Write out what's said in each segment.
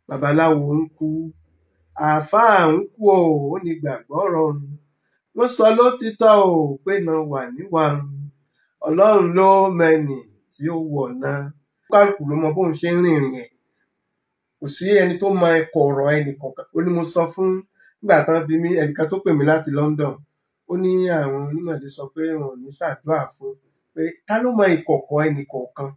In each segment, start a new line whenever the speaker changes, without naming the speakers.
babaláwo ń kú àáfàá ń kú o ó ní gbàgbọ́ rọrùn wọ́n sọ lótìtọ́ o pé náà wà níwàrun ọlọ́run ló mẹ́nì tí ó wọ̀ náà kálukú ló mọ bóun ṣe ń rìnrìn ẹ̀ kò sí ẹni tó mọ ẹkọ ọ̀rọ̀ ẹnì kọ̀ọ̀kan ó ní mo sọ fún nígbà tán bí mi ẹnìkan tó pè mí láti London ó ní àwọn onímọ̀lé sọ pé wọn ò ní ṣàdúrà fún pé ta ló mọ ìkọ̀kọ̀ ẹnì kọ̀ọ̀kan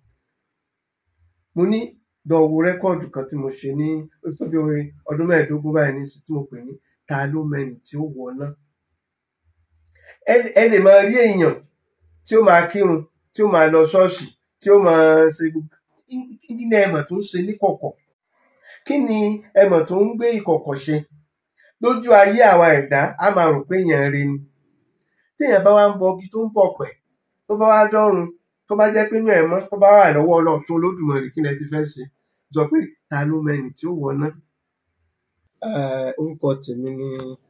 mo ní dọ̀wọ́ rẹ́kọ̀dù kan tí mo ṣe ní ó tó bí ọdún mẹ́ẹ̀ẹ́dógún báyìí ní sí tí mo pè ní ta ló mẹ́ni tí ó wọ̀ náà ẹ lè máa rí èèyàn tí ó máa kírun tí ó máa lọ ṣọ́ọ̀ṣì tí ó máa ṣe gbogbo kí ni ẹmọ̀ tó ń ṣe níkọ̀kọ̀ kí ni ẹmọ̀ tó ń gbé ìkọ̀kọ̀ ṣe lójú ayé àwa ẹ̀dá a máa rò pé èèyàn re ni téèyàn bá wá ń bọ igi tó ń bọ̀ pẹ̀ tó bá wá dọ́run tó bá jẹ́ pé inú ẹ̀ mọ́ tó bá wà lọ́wọ́ ọlọ́ọ̀tún olódùmarè kí lẹ ti fẹ́ ṣe jọ pé ta ló mẹ́ni tí ó wọ̀ náà. orúkọ tèmi ni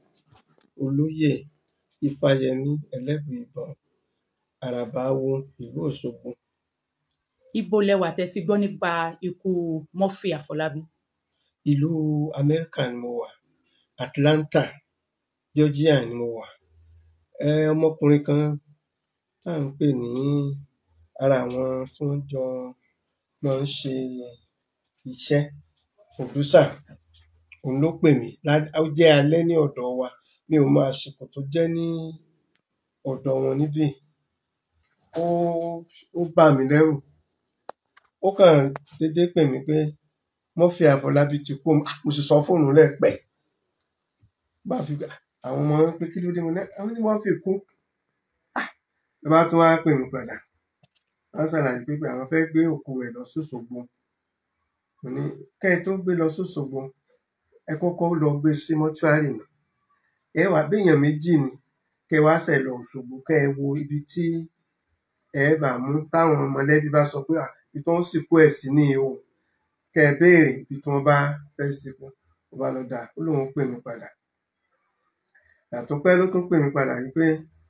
olóyè ifáyẹmí ẹlẹ́bùíbọn àràbà awo ìlú òṣogbo
ibo lẹwà tẹ́ fi gbọ́ nípa ikú Murphy Àfọlábí
ìlú amẹ́ríkà ni mo wà atlanta georgia ni mo wà ẹ ọmọkùnrin kan tá à ń pè ní ara àwọn tí wọ́n jọ máa ń ṣe iṣẹ́ producer òun ló pè mí ó jẹ́ alẹ́ ní ọ̀dọ̀ wa mi ò mọ àsìkò tó jẹ́ ní ọ̀dọ̀ wọn níbí ó ó bà mí lẹ́rù ó kàn déédéé pè mí pé Murphy Àfọlábí ti kú mo sì sọ fóònù lẹ́ẹ̀pẹ́ bá fi gbà àwọn ọmọ wọn pé kí ló dé mo ní àwọn ní Murphy kú ló bá tún wá pè mí padà wọ́n ṣàlàyé pé àwọn fẹ́ gbé òkú rẹ̀ lọ sóṣogbo mo ní kẹ́ ẹ tó gbé lọ sóṣogbo ẹ kọ́kọ́ lọ gbé sí mọ́túárì náà ẹ wà béèyàn méjì ni kẹ́ ẹ wá ṣẹ̀ lọ Òṣogbo kẹ́ ẹ wo ibi tí ẹ bá mú táwọn mọ̀lẹ́bí bá sọ pé ibi tí wọ́n sìnkú ẹ̀ sí ní o kẹ́ ẹ béèrè ibi tí wọ́n bá fẹ́ sìnkú ó bá lọ dà ó lóun pè mí padà yàtọ̀ pẹ́ ló tún pè mí padà wípé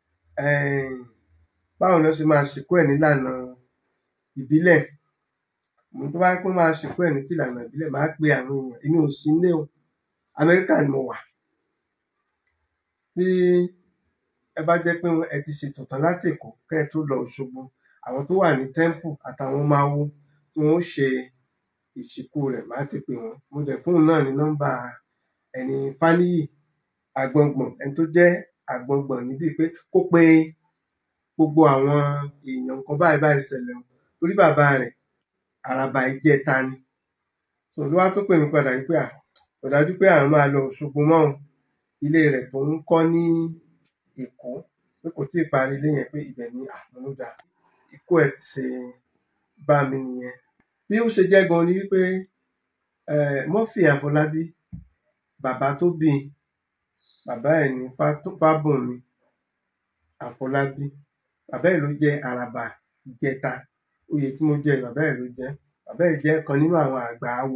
báwo ni wọ́n ṣe máa sìnkú ẹ̀ nílànà ìbílẹ̀ mo tó bá pé máa sìnkú ẹ̀ ní tìlànà ìbílẹ̀ máa pe àwọn èèyàn èmi ò sí nílé o Amẹ́ríkà ni mo wà tí ẹ bá jẹ́ pé ẹ ti ṣètò tán láti Èkó kẹ́ ẹ tó lọ Òṣogbo àwọn tó wà ní temple àtàwọn máa wo tí wọ́n ó ṣe ìsìnkú rẹ̀ má ti pè wọ́n mo dẹ̀ fóun náà ní nọ́mbà ẹni Fáníyì Àgbọ̀ngbọ̀n ẹni tó jẹ́ Àgbọ̀ngbọ̀n níbí pé kó pe gbogbo àwọn èèyàn nǹkan báyìí báyìí ṣẹlẹ̀ o torí bàbá rẹ̀ Àràbà Ìjẹta ni so ló wá tó pè mí padà wípé à kò dájú pé àwọn máa lọ Òṣogbo mọ́ o ilé rẹ̀ tó ń kọ́ ní Èkó pé kò tíì parí ilé yẹn pé ibẹ̀ ni àmúlòdà ikú ẹ̀ ti ṣe bá mi nìyẹn bí ó ṣe jẹ́ gan ni wípé Murphy Àfọlábí bàbá tó bí i bàbá ẹ̀ ní Fábùnmi Àfọlábí bàbá ẹ̀ ló jẹ́ Àràbà Ìjẹta oyè tí mo jẹ bàbá ẹ̀ ló jẹ́ bàbá ẹ̀ jẹ́ kan nínú àwọn àgbà awo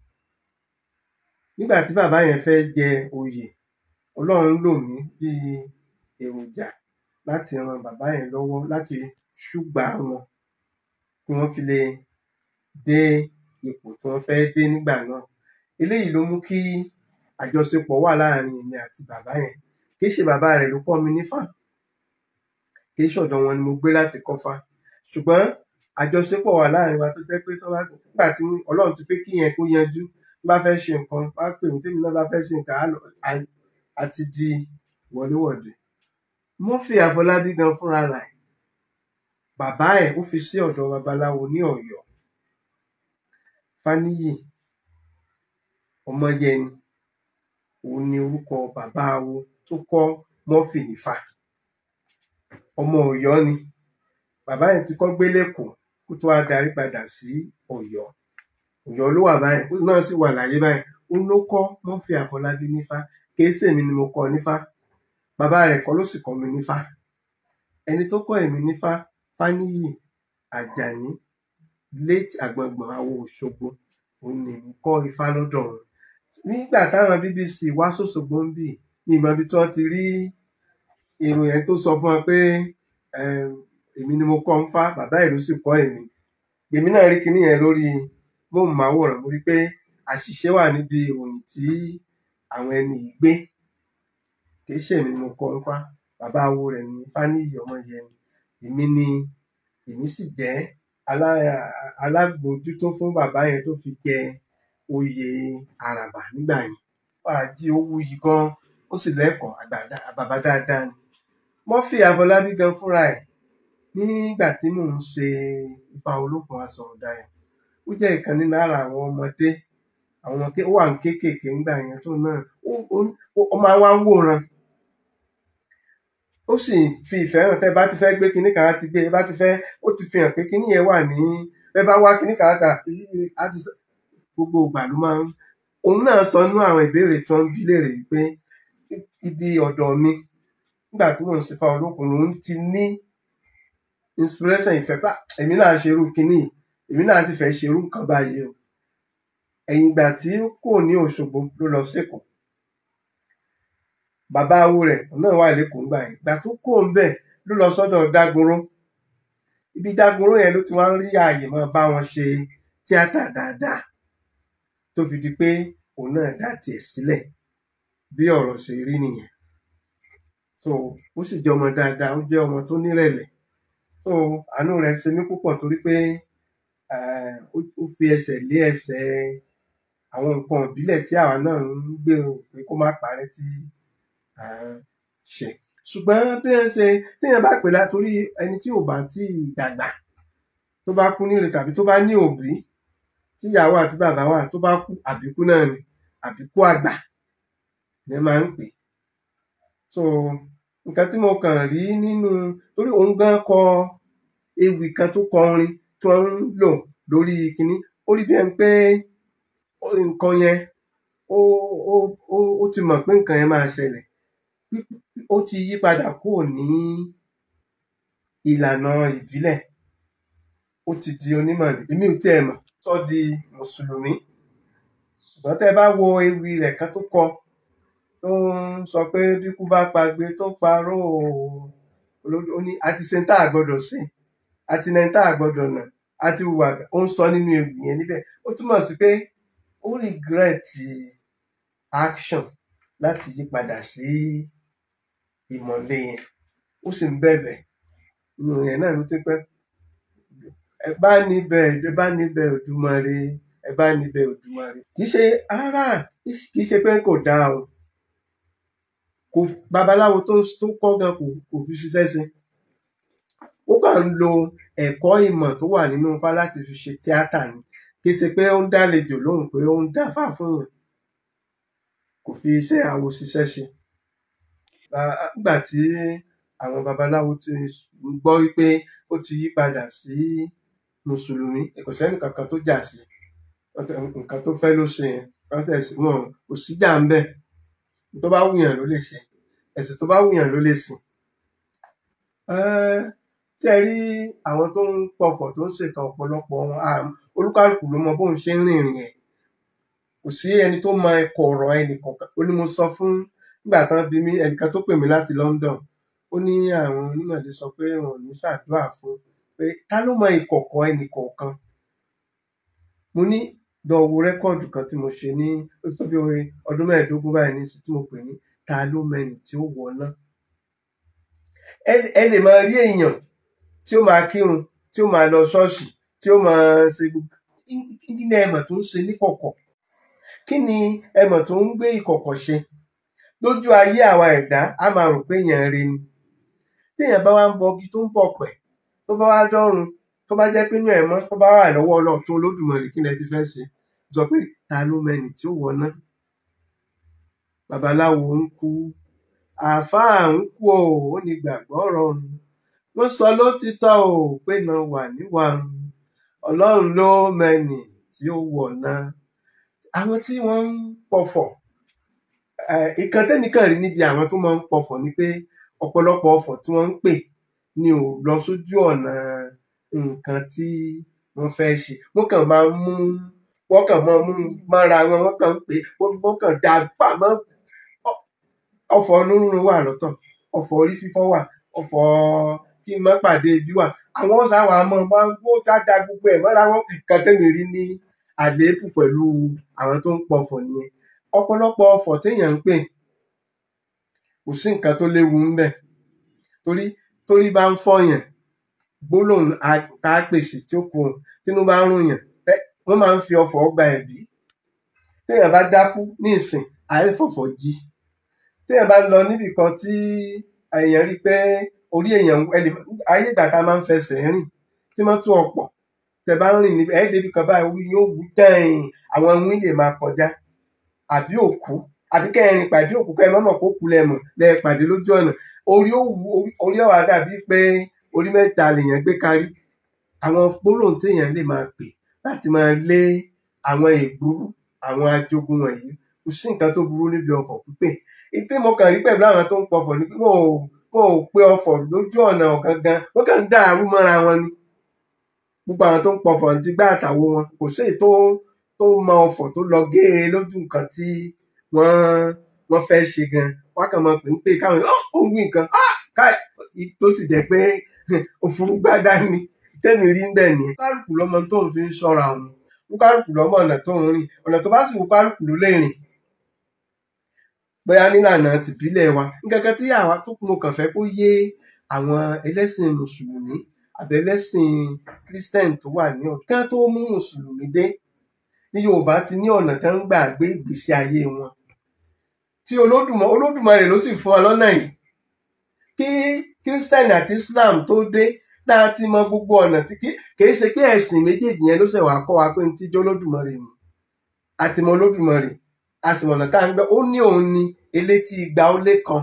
nígbà tí bàbá yẹn fẹ́ jẹ oyè Ọlọ́run lò mí bíi èròjà láti ran bàbá yẹn lọ́wọ́ láti ṣúgbà wọn kí wọ́n fi lè dé ipò tí wọ́n fẹ́ dé nígbà náà eléyìí ló mú kí àjọṣepọ̀ wà láàrin èmi àti bàbá yẹn kì í ṣe bàbá rẹ̀ ló kọ́ mi nífá kì í ṣọ̀dọ̀ wọn ni mo gbé láti kọ́fá ṣùgbọ́n àjọṣepọ̀ wà láàrin wa tó jẹ́ pé tó bá nígbà tí Ọlọ́run ti pé kí yẹn kó yanjú tó bá fẹ́ ṣe nǹkan wá pè mí tèmi náà bá fẹ́ ṣe nǹkan àti di wọléwọ̀de Murphy Àfọlábí gan fúnra rẹ̀ bàbá ẹ̀ ó fi sí ọ̀dọ̀ babaláwo ní Ọ̀yọ́ Fáníyì Ọmọyẹni òun ni orúkọ bàbá awo tó kọ́ Murphy nífá ọmọ Ọ̀yọ́ ni bàbá yẹn ti kọ́ gbé lẹ́kọ̀ọ́ kó tó wá darí padà sí Ọ̀yọ́ Ọ̀yọ́ ló wà báyìí ó náà sì wà láyé báyìí òun ló kọ́ Murphy Àfọlábí nífá kìí ṣèmi ni mo kọ́ nífá bàbá rẹ̀ kọ́ ló sì kọ́ mi nífá ẹni tó kọ́ èmi nífá Fáníyì Àjàní late Àgbọ̀ngbọ̀n Awo Òṣogbo òun ni èmi kọ́ ifá lọ́dọ̀ wọn nígbà táwọn BBC wá sòṣogbo ń bì ní ìmọ̀ ibi tí wọ́n ti rí ìròyìn tó sọ fún wọn pé èmi ni mo kọ́ ń fá bàbá ẹ̀ ló sì kọ́ èmi èmi náà rí kinní yẹn lórí móhùnmáwòrán mo rí pé àṣìṣe wà níbi ìròyìn tí àwọn ẹni yìí gbé kì í ṣèmi ni mo kọ Ifá bàbá awo rẹ̀ ní Fáníyì Ọmọyẹmi èmi ni èmi sì jẹ́ alá- alábòójútó fún bàbá yẹn tó fi jẹ oyè àràbà nígbà yẹn fàájì ó wuyì gan ó sì lẹ́kọ̀ọ́ àgbà dá- bàbá dáadáa ni Murphy Àfọlábí gan fúnra ẹ̀ nígbà tí mò ń ṣe Ifá Olókun Asọ̀rọ̀dayọ̀ ó jẹ́ ìkan nínú ara àwọn ọmọdé àwọn ọmọ ké- ó wà ní kéékèèké ńgbà yẹn tó náà ó ó- ó máa wá ń wòran ó sì fi ìfẹ́ hàn tẹ́ ẹ bá ti fẹ́ gbé kinní kan á ti gbé ẹ bá ti fẹ́ ó ti fi hàn pé kinní yẹn wà ní bẹ́ẹ̀ bá wá kinní kan á ta á ti sọ gbogbo ìgbà ló máa ń òun náà sọ nú àwọn ìbéèrè tó ń bí léèrè yìí pé ibi ọ̀dọ̀ mi nígbà tí mò ń ṣe Ifá Olókun lòun ti ní inspiration ìfẹ́ pé èmi náà ṣerú kinní yìí èmi náà sì fẹ́ ṣerú nǹkan báyìí o ẹ̀yìn ìgbà tí ó kò ní Òṣogbo ló lọ sékòó bàbá awo rẹ̀ náà wà lẹ́kọ̀ọ́ ńgbà yẹn ìgbà tó kò ń bẹ̀ ló lọ sọ́dọ̀ Dágoro ibi Dágoro yẹn ló ti wá ń rí ààyè máa bá wọn ṣe tíátà dáadáa tó fi di pé òun náà dá tiẹ̀ sílẹ̀ bí ọ̀rọ̀ ṣe rí nìyẹn so ó sì jẹ́ ọmọ dáadáa ó jẹ́ ọmọ tó nírẹ̀lẹ̀ so àánú rẹ̀ ṣe mí púpọ̀ torí pé eh, ó ó fi ẹsẹ̀ lé ẹsẹ̀ àwọn nǹkan ìbílẹ̀ tí àwa náà ń gbèrò pé kó má parẹ́ tí à ń ṣe ṣùgbọ́n bí wọ́n ṣe téèyàn bá pè látorí ẹni tí ò bá tí ì dàgbà tó bá kú níre tàbí tó bá ní òbí tí ìyàwó àti bàbá wà tó bá kú àbíkú náà ni àbíkú àgbà ni wọ́n máa ń pè so nǹkan tí mo kàn rí nínú torí òun gan kọ ewì kan tó kọ orin tí wọ́n ń lò lórí kinní ó rí bí ẹni pé ó- nǹkan yẹn ó ó ó ó ti mọ̀ pé nǹkan yẹn máa ṣẹlẹ̀ ó ti yí padà kúrò ní ìlànà ìbílẹ̀ ó ti di onímọ̀ èmi ò tiẹ̀ mọ̀ sọ di mùsùlùmí ṣùgbọ́n tẹ́ ẹ bá wo ewì rẹ̀ kan tó kọ tó ń sọ pé bíkú bá pagbe tó parọ́ o olódò ó ní àti ṣe ń tá a gbọ́dọ̀ ṣe àti nẹ́ni tá a gbọ́dọ̀ nà àti hùwà ó ń sọ nínú ewì yẹn níbẹ̀ ó túmọ̀ sí pé ó regret action láti yí padà sí ìmọ̀le yẹn ó sì ń bẹ̀bẹ̀ inú yẹn náà ló ti pẹ́ ẹ bá níbẹ̀ ẹ bá níbẹ̀ Òdùmarè ẹ bá níbẹ̀ Òdùmarè kì í ṣe rárá kì í ṣe pé kò dáa o kò babaláwo tó tó kọ́ gan kò kò fi ṣiṣẹ́ sí ó kàn ń lo ẹ̀kọ́ ìmọ̀ tó wà nínú Ifá láti fi ṣe tíátà ni kì í ṣe pé ó ń dálejò lóhùn pé ó ń dáfá fún yàn kò fi iṣẹ́ awo ṣiṣẹ́ ṣe Ba- nígbà tí àwọn babaláwo ti gbọ́ wípé ó ti yí padà sí mùsùlùmí kò sẹ́ni kankan tó jà sí nǹkan tó fẹ́ ló ṣe yẹn wọ́n tẹ̀ sí wọn kò síjà ń bẹ̀ tó bá wùyàn ló lè ṣe ẹ̀sìn tó bá wùyàn ló lè sìn Ẹ́, tí ẹ rí àwọn tó ń pọfọ̀ tó ń ṣèkan ọ̀pọ̀lọpọ̀ wọn à- olúkálùkù ló mọ bóun ṣe ń rìnrìn ẹ̀ kò sí ẹni tó mọ ẹkọ ọ̀rọ̀ ẹnì kọ̀ọ̀kan ó ní mo sọ fún nígbà tán bí mi ẹnìkan tó pè mí láti London ó ní àwọn onímọ̀lẹ́ sọ pé wọn ò ní ṣàdúrà fún pé ta ló mọ ìkọ̀kọ̀ ẹnì kọ̀ọ̀kan mo ní lọ wo rẹ́kọ̀dù kan tí mo ṣe ní ó tó bí ọdún mẹ́ẹ̀ẹ́dógún báyìí ní sí tí mo pè ní ta ló mẹni tí ó wọ náà ẹ ẹ lè máa rí èèyàn tí ó máa kírun tí ó máa lọ ṣọ́ọ̀ṣì tí ó máa ṣe gbogbo kí- kí ni ẹmọ̀ tó ń ṣe níkọ̀kọ̀ kí ni ẹmọ̀ tó ń gbé ìkọ̀kọ̀ ṣe lójú ayé àwa ẹ̀dá a máa rò pé èèyàn re ni téèyàn bá wá ń bọgi tó ń bọ̀ pẹ̀ tó bá wá dọ́run tó bá jẹ́ pé inú ẹ̀ mọ́ tó bá wà lọ́wọ́ Ọlọ́run tó Olódùmarè kí lẹ ti fẹ́ ṣe sọ pé ta ló mẹni tí ó wọ náà babaláwo ń kú àáfàá ń kú o ó ní gbàgbọ́ rọrùn wọ́n sọ lótìtọ́ o pé náà wà níwàrùn Ọlọ́run ló mẹni tí ó wọ̀ náà àwọn tí wọ́n ń pọ̀fọ̀ eh, ìkan tẹ́nìkan rí níbi àwọn tó máa ń pọ̀fọ̀ ni pé ọ̀pọ̀lọpọ̀ ọfọ̀ tí wọ́n ń pè ni ò lọ sójú ọ̀nà nǹkan tí wọ́n fẹ́ ṣe wọ́n kàn máa ń mú wọ́n kàn máa ń mú mọ́ra wọn wọ́n kàn ń pè wọ́n wọ́n kàn dá pamọ́ Ọ- ọfọ̀ onírúurú wà lọ́tọ̀ ọfọ̀ orí fífọ́ wà ọfọ̀ kí n má pàdé ibi wà àwọn sáwà mọ́ máa ń gbó dáadáa gbogbo ẹ̀ mọ́ra wọn kàn tẹ́mi rí ní àléébù pẹ̀lú àwọn tó ń pọfọ̀ nìyẹn ọ̀pọ̀lọpọ̀ ọfọ̀ téèyàn ń pè kò sí nǹkan tó léwu ńbẹ̀ torí torí bá ń fọyàn gbólóhùn a- tá a pèsè tí ó kù tínú bá ń rùnyàn ẹ, wọ́n máa ń fi ọfọ̀ gba ẹ̀bí téèyàn bá dákú ní ìsìn àìfọ̀fọ̀ jí téèyàn bá ń lọ níbì kan tí èèyàn rí i pé orí èèyàn ẹlẹ ayé ìgbà tá a máa ń fẹsẹ̀ rìn tí mọ́tò ọ̀pọ̀ tẹ bá ń rìn níbi ẹ̀ débi kan báyìí orí yóò wú tẹ̀yìn àwọn ẹ̀wọ̀n lè máa kọjá àbí òkú àbí kẹrin pàdé òkú kẹ mọ́mọ́ kó kú lẹ̀ mọ̀ lẹ́ pàdé lójú ọ̀nà orí ó wú orí- orí ọ̀wà dàbí pé orí mẹ́ta lèèyàn gbé kárí àwọn gbólóhùn téèyàn lè máa pè láti máa lé àwọn ègbúrú àwọn ajogun wọ̀nyí kò sí nǹkan tó burú níbi ọkọ̀ pípè ìpè mo kàn rí pẹ̀lú àwọn tó ń pọfọ̀ ni pé wọn ò wọn ò pe ọfọ̀ lójú ọ̀nà gangan wọ́n kàn ń dàrú mọ́ra wọn ni gbogbo àwọn tó ń pọfọ̀ ti gbá àtàwo wọn kò sí èyí tó tó mọ ọfọ̀ tó lọ gé e lójú nǹkan tí wọ́n wọ́n fẹ́ ṣe gan wọ́n kàn máa pè ń pè káwọn ó ó ń wí nǹkan á káì tó sì jẹ́ pé òfurufú ni tẹ́mi rí ń bẹ̀ nìyẹn kálukú lọ́mọ tó ń fi ń ṣọ́ra òun kálukú lọ́mọ ọ̀nà tó ń rìn ọ̀nà tó bá sì wù kálukú ló lè rìn bóyá nílànà tìbílẹ̀ wa nǹkan kan tí àwa tó kún mo kàn fẹ́ kó yé àwọn ẹlẹ́sìn mùsùlùmí àbí ẹlẹ́sìn christian tó wà ní ọ̀dọ́ kán tó mú mùsùlùmí dé ní yorùbá ti ní ọ̀nà tó ń gbà gbé ìgbésí ayé wọn tí olódùmọ̀ olódùmarè ló sì fún wa lọ́nà yìí kí christian àti islam tó dé náà ti mọ gbogbo ọ̀nà tí kì kìí ṣe pé ẹ̀sìn méjèèjì yẹn ló ṣẹ̀ wá kọ́ wa pé ní tíjọ́ olódùmarè ni àti mọ olódùmarè a sì mọ̀nà tá à ń gbẹ́ ó ní òun ni elétí igba ó lé kan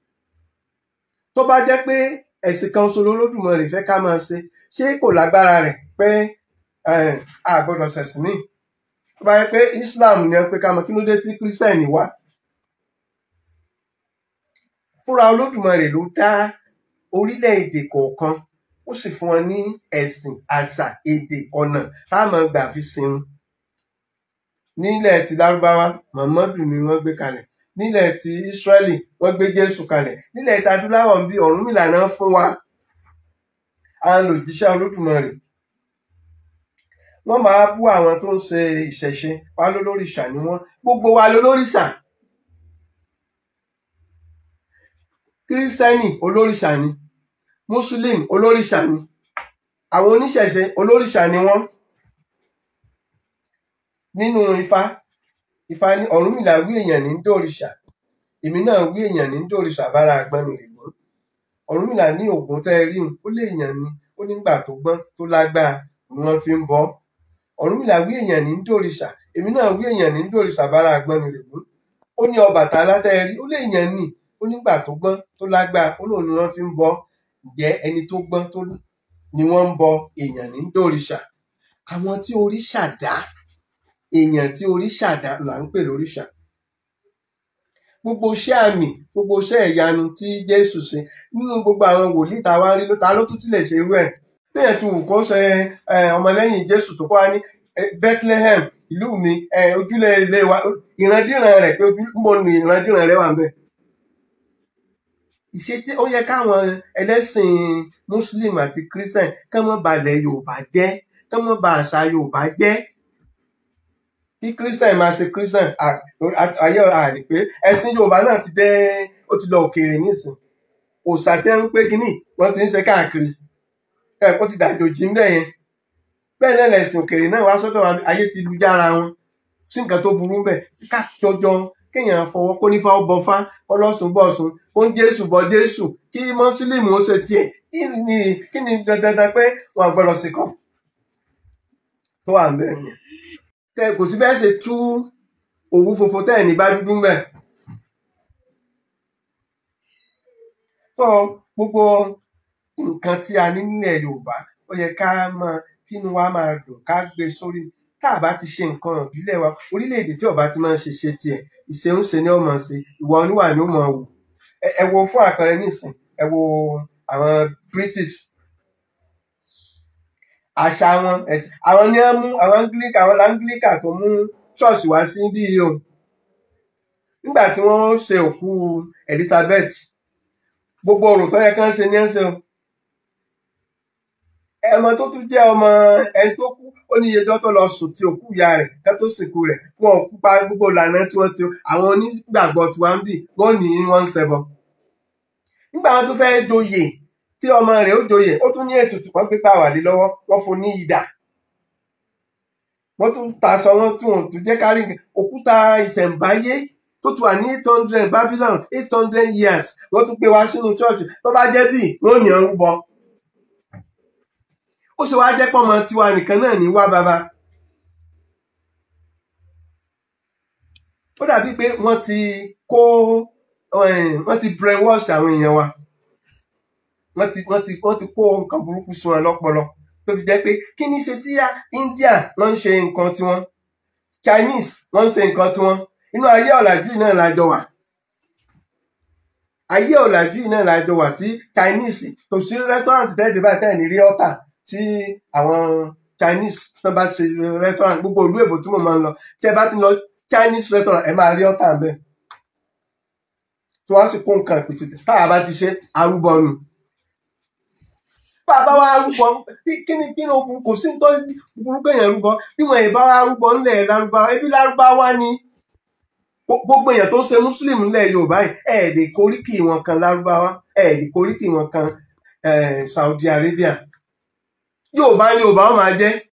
tó bá jẹ́ pé ẹ̀sìn kan ṣoṣo olódùmarè fẹ́ ká máa ṣe ṣé kò lágbára rẹ̀ pé eh, a gbọ́dọ̀ ṣẹ̀sìn míì tó bá yẹ pé islam ni wọ́n pé ká mọ̀ kí ló dé tí christian wá fúnra olódùmarè ló dá orílẹ̀-èdè kọ̀ọ̀kan ó sì fún wọn ní ẹ̀sìn àṣà èdè ọ̀nà tá a máa gbà fi sìn nílẹ̀ ti lárúbáwá muhammadu ni wọ́n gbé kalẹ̀ nílẹ̀ ti israeli wọ́n gbé jésù kalẹ̀ nílẹ̀ ti adúláwọ̀ ń bí ọ̀rúnmìlà náà fún wa à ń lò jíṣẹ́ olódùmarè wọ́n máa bú àwọn tó ń ṣe ìṣẹ̀ṣe wa lólórìṣà ni wọ́n gbogbo wa lólórìṣà kírísítẹ́nì olórìṣà ni muslim olórìṣà ni àwọn oníṣẹ̀ṣe olórìṣà ni wọ́n nínú ifá ifá ní ọ̀rúnmìlà wí èèyàn ní dòrìṣà èmi náà wí èèyàn ní dòrìṣà bára agbọ́n mi lè gbọ́n ọ̀rúnmìlà ní ògùn tẹ́ ẹ rí un ó lé èèyàn ni ó nígbà tó gbọ́n tó lágbára ni wọ́n fi ń bọ́ ọ̀rúnmìlà wí èèyàn ní dòrìṣà èmi náà wí èèyàn ní dòrìṣà bára agbọ́n mi lè gbọ́n ó ní Ọbàtálá tẹ́ ẹ rí ó lé èèyàn ni ó nígbà tó gbọ́n tó lágbára ó lóun ni wọ́n fi ń bọ́ ǹjẹ́ ẹni tó gbọ́n tó ni wọ́n ń bọ èèyàn ní dòrìṣà àwọn tí oríṣà dá èèyàn tí oríṣà dá là ń pè lóríṣà gbogbo iṣẹ́ àmì gbogbo iṣẹ́ ìyanu tí Jésù ṣe nínú gbogbo àwọn wòlíì tá a wá rí ló ta ló tún tilẹ̀ ṣe irú ẹ̀ téèyàn ti wù kó ṣe ẹ, ọmọlẹ́yìn Jésù tó kọ́ wa ní ẹ, Bethlehem ìlú mi ẹ, ojúlé ilé wa ìrandíran rẹ̀ pé ojú mo nu ìrandíran rẹ̀ wà ń bẹ̀ ìṣe tí ó yẹ káwọn ẹlẹ́sìn Muslim àti Christian kán mọ́ balẹ̀ Yorùbá jẹ́ kán mọ́ ba àṣà Yorùbá jẹ́ kí Christian máa ṣe Christian à- à- ayé àlè pé ẹ̀sìn Yorùbá náà ti dé ó ti lọ òkèèrè nísìn òòṣà tí wọ́n ń pé kínní wọ́n ti ń ṣe káàkiri ẹ̀ ó ti dàjòjì ń bẹ̀ yẹn bẹ́ẹ̀ náà lẹ̀sìn òkèèrè náà wá sọ́dọ̀ wa ayé ti lu jára wọn sí nǹkan tó burú bẹ́ẹ̀ ká jọjọ kéèyàn fọwọ́ kó nífà ó bọfá ọlọ́sùn bọ̀sùn kó ń Jésù bọ Jésù kí mọ́sílímù ó ṣe tiẹ̀ kí ni kí ni dandan pé wọn gbọ́dọ̀ sí kan tó wà ń bẹ̀ yẹn tẹ kò sí bẹ́ẹ̀ ṣe tú òwú funfun tẹ́ ẹ̀ ní bá dúdú ń bẹ̀ tó gbogbo nǹkan tí a ní nílẹ̀ Yorùbá ó yẹ ká máa kínú wa máa dùn ká gbé sórí tá a bá ti ṣe nǹkan ìbílẹ̀ wa orílẹ̀-èdè tí ọba ti máa ń ṣe ṣe tiẹ̀ ìṣeúnṣe ni ó máa ṣe ìwà oníwà ni ó máa wù ẹ ẹ wo fún àpẹẹrẹ nísìn ẹ wo àwọn British àṣà wọn ẹ̀sìn àwọn ni wọ́n mú àwọn Anglican àwọn Anglican tó mú ṣọ́ọ̀ṣì wá sí bí o nígbà tí wọ́n ṣe òkú Elizabeth gbogbo orò tó yẹ kán ṣe ní ẹsẹ o ẹmọ tó tún jẹ́ ọmọ ẹni tó kú ó ní iyejọ́ tó lọ sùn tí òkú ìyá rẹ̀ ká tó sìnkú rẹ̀ wọn ò kúpa gbogbo ìlànà tí wọ́n ti àwọn onígbàgbọ́ tí wọ́n ń bì wọ́n ní wọ́n ń ṣẹbọ. nígbà wọn tún fẹ́ẹ́ joyè tí ọmọ rẹ̀ ó joyè ó tún ní ètùtù kan gbé pàwàlé lọ́wọ́ wọ́n fún ní idà wọ́n tún ta aṣọ wọn tún tún jẹ́ kárí òkúta ìṣẹ̀ǹbáyé tó ti wà ní eight hundred Babylon eight hundred years wọ́n tún gbé wá sínú church tó bá jẹ́ bí wọ́n ní ọ̀rú bọ ó sì wá jẹ́ pọ́mọ tiwa nìkan náà ní wá bàbá ó dàbí pé wọ́n ti kó wọ́n ti brainwash àwọn èèyàn wa wọ́n ti wọ́n ti wọ́n ti kó nǹkan burúkú sun wọn lọ́pọlọ tó fi jẹ́ pé kí ni ṣe tí India wọ́n ń ṣe nǹkan tiwọn Chinese wọ́n ń ṣe nǹkan tiwọn inú ayé ọ̀làjú yìí náà lájọ wà ayé ọ̀làjú yìí náà lájọ wà tí Chinese kò sí restaurant tẹ́ẹ̀dì báyìí tẹ́ẹ̀ ní rí ọ̀tà tí àwọn Chinese tó bá ṣe restaurant gbogbo ìlú èbó tí mo máa ń lọ tẹ́ bá ti lọ Chinese restaurant ẹ máa rí ọ̀tà ń bẹ̀ tí wọ́n sì kó nǹkan ìpìtì táwa bá ti ṣe arúgbó nù bàbá wa arúgbó kí ni kí ni okùn kò sí tó burúkú èèyàn rúbọ bí wọn ì bá wa arúgbó ńlẹ̀ lárúbáwá ebi lárúbáwá ni gbogbo èèyàn tó ń ṣe muslim ńlẹ̀ yorùbá yìí ẹ lè koríkì wọn kan lárúbáwá ẹ lè koríkì wọn kan saudi arabia yorùbá yorùbá wọn máa jẹ